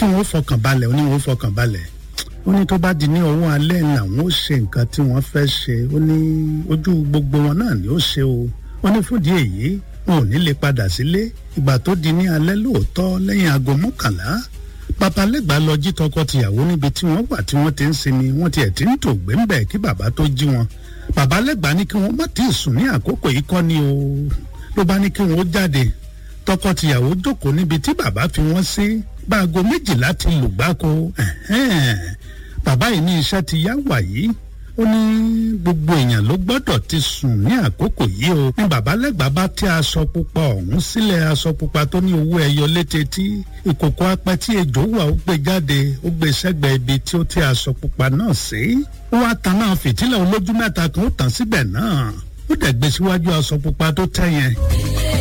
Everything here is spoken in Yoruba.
kí wọ́n fọkàn balẹ̀ ó ní wọ́n fọkàn balẹ̀ ó ní tó bá di ní ọwọ́ alẹ́ làwọn ó ṣe nǹkan tí wọ́n fẹ́ ṣe ó ní ojú gbogbo wọn náà ni ó ṣe o ó ní fúndì èyí wọn ò ní lè padà sílé ìgbà tó di ní alẹ́ lóòótọ́ lẹ́yìn aago mọ́kànlá babalẹ́gbàá lọ jí tọkọ-tìyàwó níbi tí wọ́n wà tí wọ́n ti ń sinmi wọ́n tiẹ̀ ti ń tò gbẹ́ńbẹ̀ kí bàbá tó jí wọn babalẹ́gbàá ní kí wọ́n má tí ì sùn ní àkókò yìí kọ́ ni o ló bá ní kí wọ́n ó jáde tọkọ-tìyàwó jókòó níbi tí bàbá fi wọ́n sí bá aago méjìlá ti lù gbáko bàbá yìí ní iṣẹ́ ti yá wàyí ó ní gbogbo èèyàn ló gbọ́dọ̀ ti sùn ní àkókò yìí o ní babalẹ́gbàá bá tẹ́ aṣọ pupa ọ̀hún sílẹ̀ aṣọ pupa tó ní owó ẹyọ létetí ìkòkò apẹ tí ejò wà ó gbé jáde ó gbé sẹ́gbẹ̀ẹ́ ibi tí ó tẹ́ aṣọ pupa náà sí ó wá tan náà fìtílẹ̀ olójú mẹ́ta kan ó tàn síbẹ̀ náà ó dẹ̀ gbé síwájú aṣọ pupa tó tẹ́ yẹn.